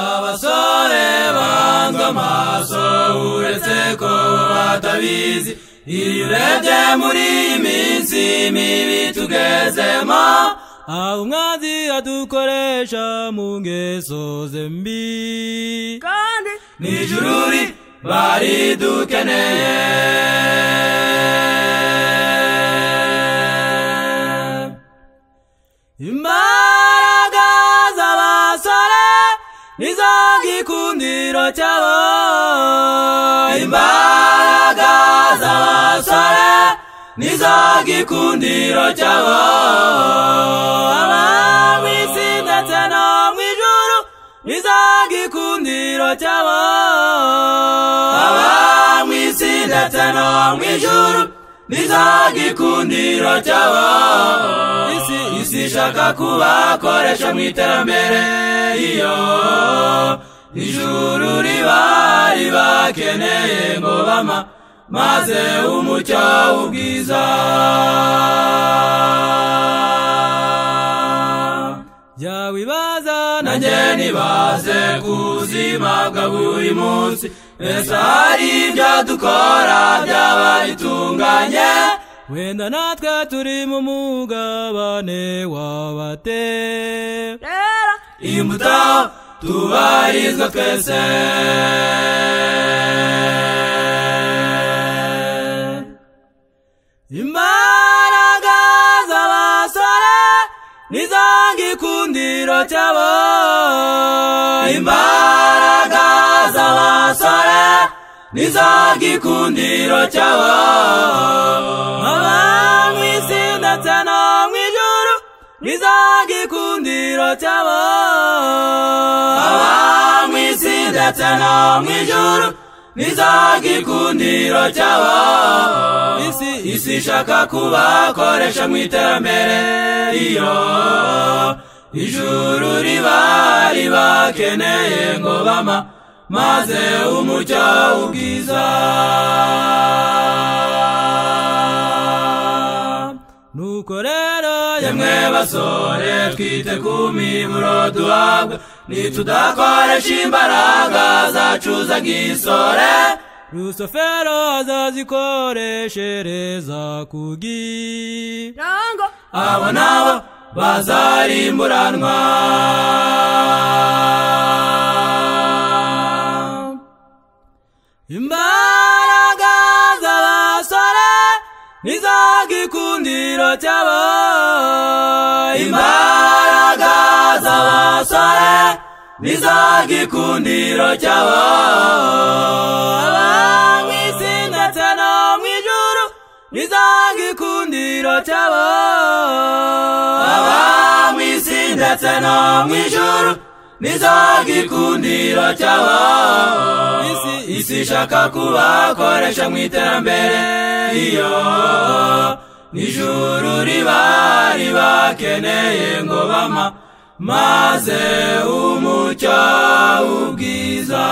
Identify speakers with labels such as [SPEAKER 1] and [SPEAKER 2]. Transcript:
[SPEAKER 1] abasore banza amaso uretse ko batabizi iyo urebye muri iyi minsi mibi tugezemo aho umwanzi adukoresha mu ngeso ze mbi
[SPEAKER 2] kandi
[SPEAKER 1] nijururi bari dukeneye imbaraga z'abasore nizo gikundiro cyabo imbaraga z'abasore nizo gikundiro cyabo aba mu isi ndetse no mu ijuru nizo gikundiro cyabo aba mu isi ndetse no mu ijuru nizo gikundiro cyabo isi isi ishaka kubakoresha mu iterambere iyo ijuru riba ribakeneye ngo bama maze umucyo ubwiza byawibaza nanjye nibaze ku buzima bwa buri munsi mbese hari ibyo dukora byaba bitunganye wenda natwe turi mu mugabane wabate
[SPEAKER 2] rero
[SPEAKER 1] imbuto tubarizwa twese imbaraga z'abasore nizo gikundiro cyabo imbaraga z'abasore nizo gikundiro cyabo aba mu isi ndetse no mu ijuru nizo gikundiro cyabo aba mu isi ndetse no mu ijuru nizo gikundiro cyabo isi isi ishaka kubakoresha mu iterambere iyo ijuru riba ribakeneye ngo bama maze umucyo ubwiza nuko rero yemwe basore twite ku miburo duhabwa nitudakoresha imbaraga zacu z'agisore rusufero azazikoreshereza ku gi
[SPEAKER 2] ntango
[SPEAKER 1] abo nabo bazarimburanwa imbaraga z'abasore nizo gikundiro cyabo imbaraga z'abasore nizo gikundiro cyabo aba mu isi ndetse no mu ijuru nizo gikundiro cyabo aba mu isi ndetse no mu ijuru nizo gikundiro cyabo isi isi ishaka kubakoresha mu iterambere iyo n'ijuru riba ribakeneye ngo bama maze umucyo ubwiza